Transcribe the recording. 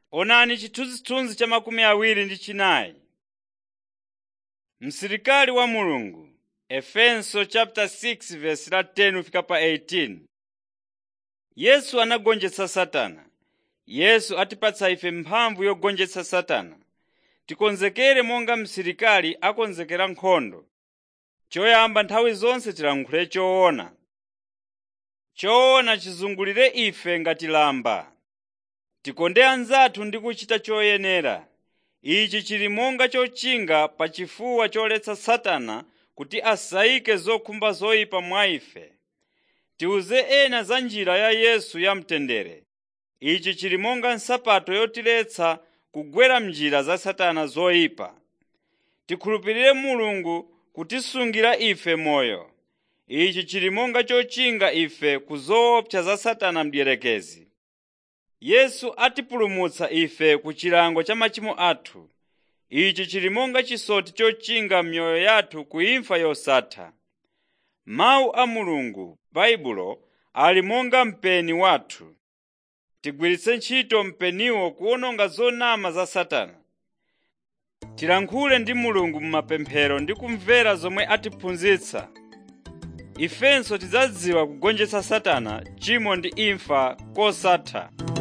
Onani chithunzithunzi cha makumi awiri ndi chinayi. Msilikali wa Mulungu Efeso chapter 6 verse la 10 fika pa 18. Yesu anagonjetsa Satana. Yesu atipatsa ife mphamvu yogonjetsa Satana. Tikonzekere monga msilikali akonzekera nkhondo. Choyamba nthawi zonse tilankhule choona. Choona chizungulire ife ngati lamba. Tikonde anzathu ndi kuchita choyenera. Ichi chili monga chochinga pa chifuwa choletsa Satana kuti asayike zokhumba zoyipa mwa ife. Tiwuze ena za njira ya Yesu yamtendere. Ichi chili monga nsapato yotiletsa kugwera m'njira za Satana zoyipa. Tikhulupirire Mulungu kutisungira ife moyo. Ichi chili monga chochinga ife ku zoopsa za Satana mdierekezi. Yesu atipulumutsa ife ku chilango cha machimo athu. Ichi chili monga chisoti chochinga m'myoyo yathu ku imfa yosatha. Mawu a Mulungu Baibulo ali monga mpeni wathu. Tigwiritse ntchito mpeniwo kuwononga zonama za Satana. Tilankhule ndi Mulungu m'mapemphero ndi kumvera zomwe atiphunzitsa. Ifenso tidzadziwa kugonjetsa Satana, tchimo ndi imfa kosatha.